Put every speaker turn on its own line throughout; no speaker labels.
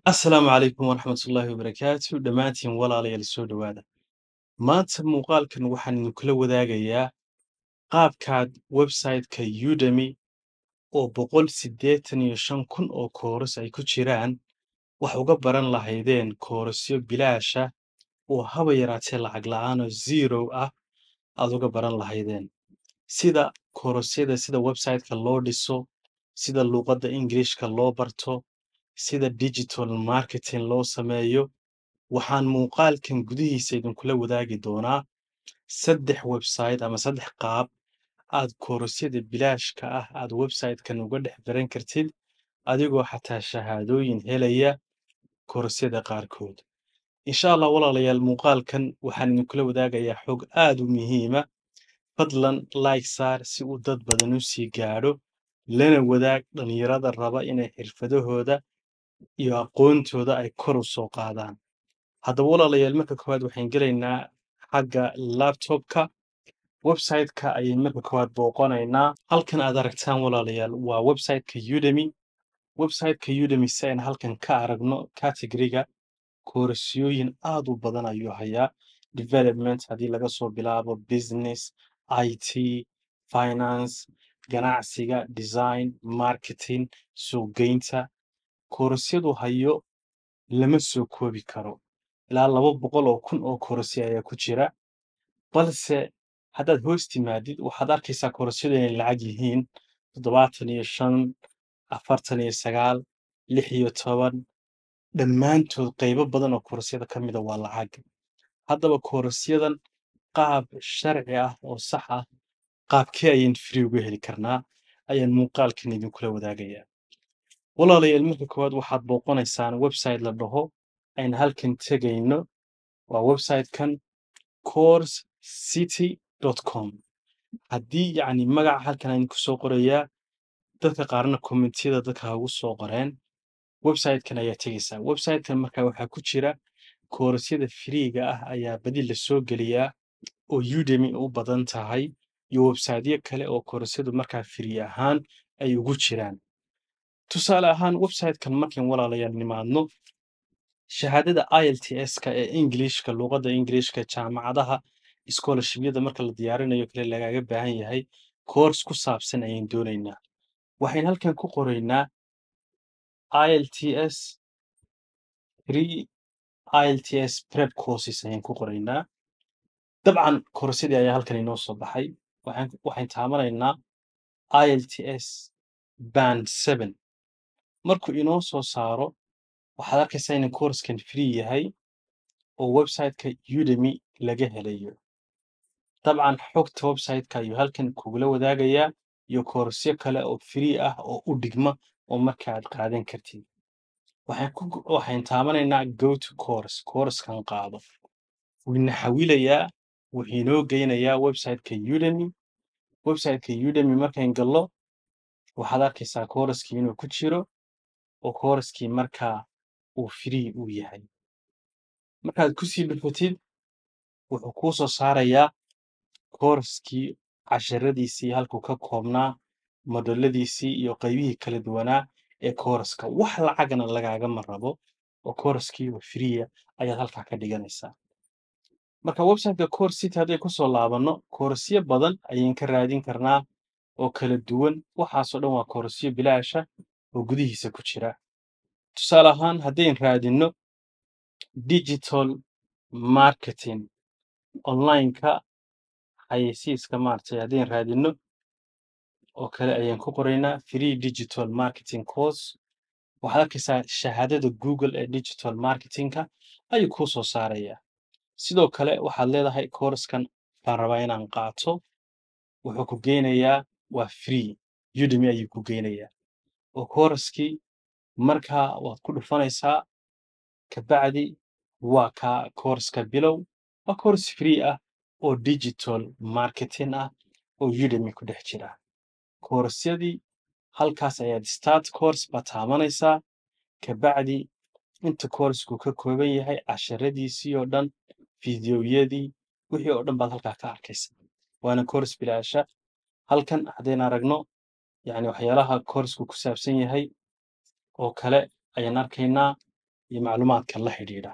Asalaamu calaykum waraxmatullaahi wabarakaatu dhammaantiin walaalayaal soo dhowaada maanta muuqaalkan waxaan idinkula wadaagayaa qaabkaad website-ka Udemy oo boqol siddeetan iyo shan kun oo kooras ay ku jiraan wax uga baran lahaydeen koorasyo bilaasha oo haba yaraatee lacag la'aan oo zero ah aad uga baran lahaydeen sida koorasyada sida website-ka loo dhiso sida luuqadda Englishka loo barto sida digital marketing loo sameeyo waxaan muuqaalkan gudihiisa idinkula wadaagi doonaa saddex website ama saddex qaab aad koorasyada bilaashka ah aad website-kan uga dhex baran kartid adigoo xataa shahaadooyin helaya koorasyada qaarkood insha allah walaalayaal muuqaalkan waxaan idinkula wadaagayaa xog aad u muhiima fadlan like saar si uu dad badan u sii gaadho lana wadaag dhalinyarada raba inay xirfadahooda iyo aqoontooda ay kor u soo qaadaan haddaba walaalayaal marka koowaad waxaan gelaynaa xagga laptopka website-ka ayay marka koowaad booqanaynaa halkan aad aragtaan walaalayaal waa website-ka Udemy website-ka Udemy si aynu halkan ka aragno category-ga koorasyooyin aad u badan ayuu hayaa development haddii laga soo bilaabo business IT finance ganacsiga design marketing suuqgeynta koorasyadu hayo lama soo koobi karo ilaa laba boqol oo kun oo koorasyo ayaa ku jira balse haddaad hoos timaadid waxaad arkaysaa koorasyadu inay lacag yihiin toddobaatan iyo shan afartan iyo sagaal lix iyo toban dhammaantood qaybo badan oo koorasyada ka mida waa lacag haddaba koorasyadan qaab sharci ah oo sax ah qaabkee ayaan free uga heli karnaa ayaan muuqaalkan idinkula wadaagayaa walaalayaal marka koowaad waxaad booqanaysaan website la dhaho aynu halkan tegayno waa website-kan coursecity.com haddii yacni magaca halkan aynu ku soo qorayaa dadka qaarna kommentiyada dadka ha ugu soo qoreen website-kan ayaa tegaysaa website-kan markaa waxaa ku jira koorasyada free-ga ah ayaa badi la soo geliyaa oo Udemy u badan tahay iyo website-yo kale oo koorasyadu markaa free ahaan ay ugu jiraan tusaale ahaan website-kan markaan walaalayaal nimaadno shahaadada IELTS-ka ee Englishka luuqadda Englishka jaamacadaha scholarship-yada marka la diyaarinayo kale lagaaga baahan yahay course ku saabsan ayaan doonaynaa waxaan halkan ku qoraynaa IELTS free IELTS prep courses ayaan ku qoraynaa dabcan koorsyadii ayaa halkan inoo soo baxay waxaan waxaan taabanaynaa IELTS band seven markuu inoo soo saaro waxaad arkaysaa in koorskan free yahay oo website-ka Udemy laga helayo dabcan xogta website-ka ayuu halkan kugula wadaagayaa iyo koorsyo kale oo free ah oo u dhigma oo marka aad qaadan kartid waxaan ku waxaan taabanaynaa go to course koorskan qaado wuuna xawilayaa wuxuu inoo geynayaa website-ka Udemy website-ka Udemy markaan gallo waxaad arkaysaa kooraskii inuu ku jiro oo kooraskii markaa uu free uu yahay markaad kusii dhufatid wuxuu kuu soo saarayaa kooraskii casharadiisii halkuu ka koobnaa modoladiisii iyo qaybihii kala duwanaa ee kooraska wax lacagna lagaagama rabo oo kooraskii oo free ayaad halkaa ka dhiganaysaa marka website-ka course city hadday kusoo laabanno koorasyo badan ayaan ka raadin karnaa oo kala duwan waxaasoo dhan waa koorasyo bilaasha oo gudihiisa ku jira tusaale ahaan haddayn raadinno digital marketing online-ka xayeysiiska maaragtay haddayn raadinno oo kale ayaan ku qoraynaa free digital marketing course waxaad arkaysaa shahaadada google ee digital marketingka ayuu kuu soo saarayaa sidoo kale waxaad leedahay koorskan baan rabaa inaan qaato wuxuu ku geynayaa waa free Udemy ayuu ku geynayaa oo kooraskii markaa waad ku dhufanaysaa kabacdi waa kaa koorska bilow waa koors free ah oo digital marketing ah oo Udemy ku dhex jira koorasyadii halkaas ayaad start course baad taabanaysaa kabacdi inta koorsku ka kooban yahay casharadiisii oo dhan fiidiyowyadii wixii oo dhan baad halkaa ka arkaysa waana koors bilaasha halkan haddaynu aragno yacni waxyaalaha koorsku ku saabsan yahay oo kale ayaan arkaynaa iyo macluumaadka la xidhiidha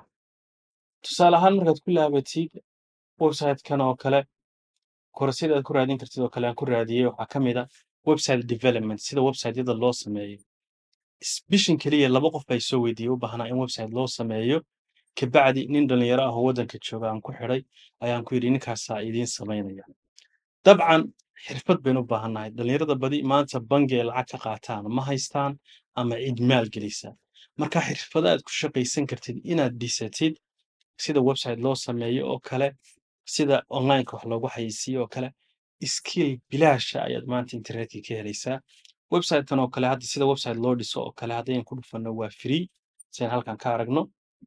tusaale ahaan markaad ku laabatid website-kan oo kale koorasyada aad ku raadin kartid oo kale aan ku raadiyey waxaa ka mid a website development sida website-yada loo sameeyo is- bishan keliya laba qof baa soo weydiiyey u baahnaa in website loo sameeyo kabacdi nin dhalinyaro ah oo waddanka jooga aan ku xidhay ayaan ku yidhi ninkaasaa idiin samaynaya dabcan xirfad baynu u baahannahay dhalinyarada badi maanta bangi ay lacag ka qaataan ma haystaan ama cid maal gelisa marka xirfada aad ku shaqaysan kartid inaad dhisatid sida website loo sameeyo oo kale sida onlineka wax loogu xayeysiiyo oo kale skill bilaasha ayaad maanta internetka ka helaysaa website-kan oo kale hadda sida website loo dhiso oo kale haddaynu ku dhufanno waa free sidan halkan ka aragno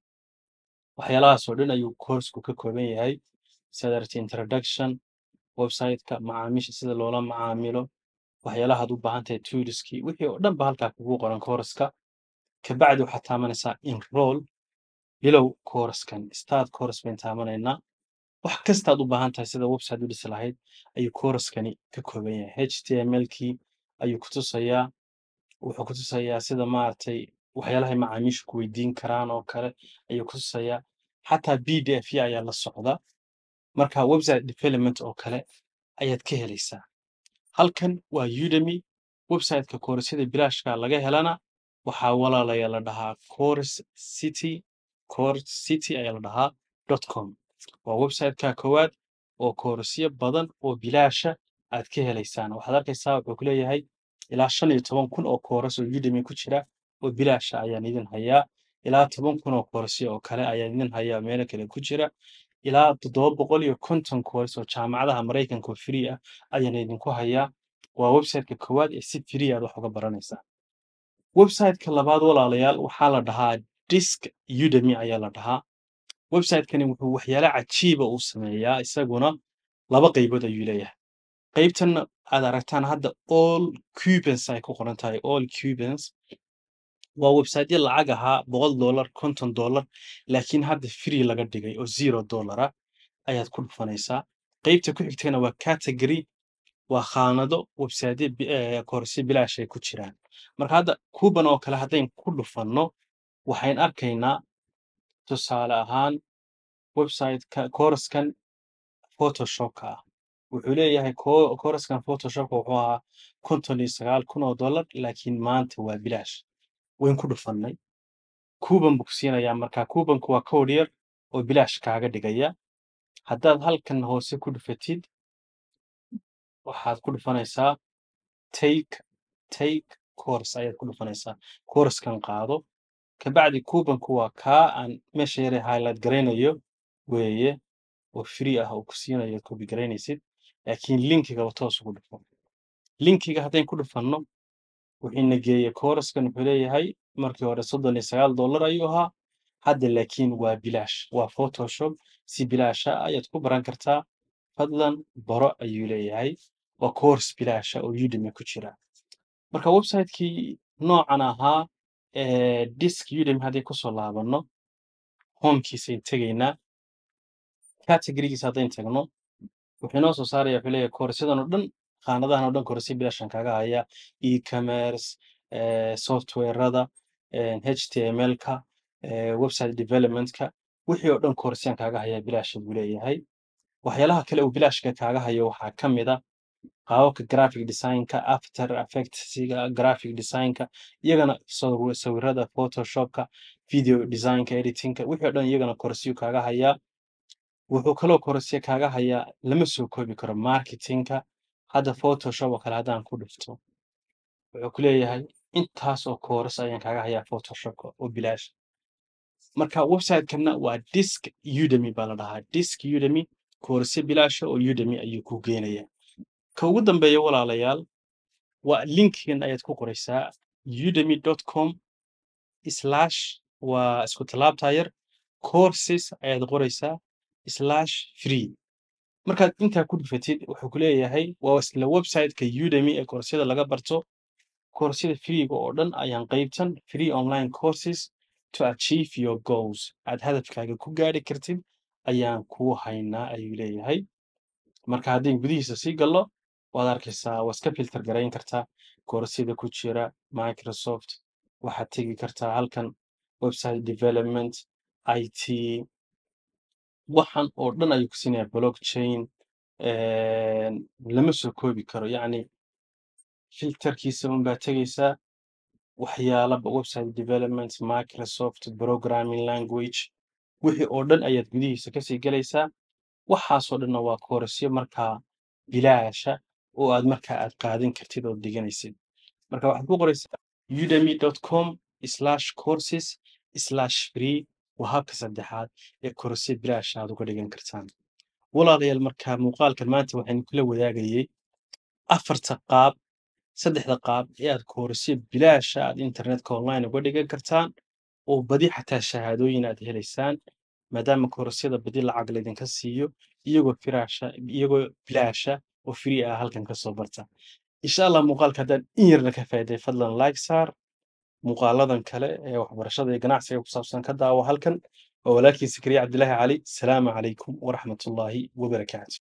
waxyaalahaas oo dhan ayuu koorsku ka kooban yahay sida aragtay introduction website-ka macaamiisha sida loola macaamilo waxyaalaha aad u baahan tahay toolskii wixii oo dhan ba halkaa kugu qoran kooraska kabacdi waxaad taamanaysaa enroll bilow kooraskan start kooras bayn taamanaynaa wax kastaad u baahan tahay sida website u dhisi lahayd ayuu kooraskani ka kooban yahay html-kii ayuu ku tusayaa wuxuu ku tusayaa sida maaragtay waxyaalahay macaamiishu ku weydiin karaan oo kale ayuu ku tusayaa xataa b d f ya ayaa la socda marka website development oo kale ayaad ka helaysaa halkan waa udemy website-ka koorasyada bilaashka laga helana waxaa walaalaya la dhahaa course city course city ayaa la dhahaa dot com waa website-ka koowaad oo koorasyo badan oo bilaasha aad ka helaysaan waxaad arkaysaa wuxuu ku leeyahay ilaa shan iyo toban kun oo kooras oo udemy ku jira oo bilaasha ayaan idin hayaa ilaa toban kun oo koorasyo oo kale ayaan idin hayaa meelo kale ku jira ilaa toddoba boqol iyo konton kooras oo jaamacadaha maraykanka oo free ah ayaan idinku hayaa waa website-ka koowaad ee si free aad wax uga baranaysaa website-ka labaad walaalayaal waxaa la dhahaa disk udemy ayaa la dhahaa website-kani wuxuu waxyaalo cajiiba uu sameeyaa isaguna laba qaybood ayuu leeyahay qaybtan aad aragtaan hadda all cubans ay ku qoran tahay all cubans waa websiteyo lacag ahaa boqol dollar konton dollar laakiin hadda free laga dhigay oo zero dollar ah ayaad ku dhufanaysaa qaybta ku xigtana waa category waa khaanado websiteyo koorsyo bilaash ay ku jiraan marka hadda kuban oo kale haddayn ku dhufanno waxayn arkaynaa tusaale ahaan website-ka kooraskan photoshopka ah wuxuu leeyahay ko- kooraskan photoshopka wuxuu ahaa konton iyo sagaal kun oo dollar laakiin maanta waa bilaash wayn ku dhufannay kuban buu ku siinayaa marka kubanku waa code yar oo bilaash kaaga dhigaya haddaad halkan hoose ku dhufatid waxaad ku dhufanaysaa take take course ayaad ku dhufanaysaa koorskan qaado kabacdi kubanku waa kaa aan meesha yare highlight garaynayo weeye oo free ah oo ku siinayo copy garaynaysid laakiin linkigaba toos ugu dhufo linkiga haddayn ku dhufanno wuxiina geeyey kooraskan wuxuu leeyahay markii hore soddon iyo sagaal dollar ayuu ahaa hadda laakiin waa bilaash waa photoshop si bilaasha ayaad ku baran kartaa fadlan baro ayuu leeyahay waa course bilaasha oo udemy ku jira marka website-kii noocan ahaa ee disk udemy haddii kusoo laabanno homekiisayn tegaynaa categorigiisa haddayn tagno wuxuu inoo soo saaraya wuxuu leeyahay koorasyadan oo dhan khaanadahan oo dhan koorasya bilaashan kaaga haya e-commerce softwarada html-ka website development-ka wixii oo dhan koorasyaan kaaga haya bilaasha buu leeyahay waxyaalaha kale uu bilaashka kaaga hayo waxaa ka mid a qaababka graphic design-ka after effectsiga graphic design-ka iyagana saw- sawirada photoshopka video design-ka editing-ka wixii oo dhan iyagana koorasyo kaaga hayaa wuxuu kaloo korosya kaaga hayaa lama soo koobi karo marketingka hadda photoshop oo kale haddaan ku dhufto wuxuu ku leeyahay intaas oo kooras ayaan kaaga hayaa photoshopka oo bilaash marka website-kana waa disk udemy baa la dhahaa disk udemy koorasyo bilaasha oo udemy ayuu ku geenaya ka ugu dambeeya walaalayaal waa linkigan ayaad ku qoraysaa udemy com slash waa isku tallaabtaa yar courses ayaad qoraysaa slash free markaad intaa ku dhufatid wuxuu ku leeyahay waa isla website-ka udemy ee koorsada laga barto koorsada freega oo dhan ayaan qaybtan free online courses to achieve your goals aad hadafkaaga ku gaari kartid ayaan kuu haynaa ayuu leeyahay marka haddayn gudihiisa sii gallo waad arkaysaa waa iska filter garayn kartaa koorsada ku jira microsoft waxaad tegi kartaa halkan website development it waxan oo dhan ayuu ku siinayaa blockchain lama soo koobi karo yacni filterkiisa un baa tegeysaa waxyaalaba website development microsoft programming language wixii oo dhan ayaad gudihiisa kasii gelaysaa waxaasoo dhanna waa koorasyo markaa bilaasha oo aad markaa aad qaadan kartid oo dhiganaysid marka waxaad ku qoraysaa udemy.com slash courses slash free waa habka saddexaad ee koorasyo bilaasha aad uga dhigan kartaan walaalayaal markaa muuqaalkan maanta waxaynu kula wadaagayay afarta qaab saddexda qaab ee aad koorasyo bilaasha aad internetka online uga dhigan kartaan oo badi xataa shahaadooyin aad helaysaan maadaama koorasyada badi lacag laydinka siiyo iyagoo firaasha iyagoo bilaasha oo free ah halkan kasoo barta insha allah muuqaalka haddaan in yarna ka faa'iiday fadlan like saar muuqaaladan kale ee waxbarashada iyo ganacsiga ku saabsan ka daawo halkan waa walaalkii sakariya cabdilaahi cali salaamu calaykum waraxmatullaahi wabarakaatu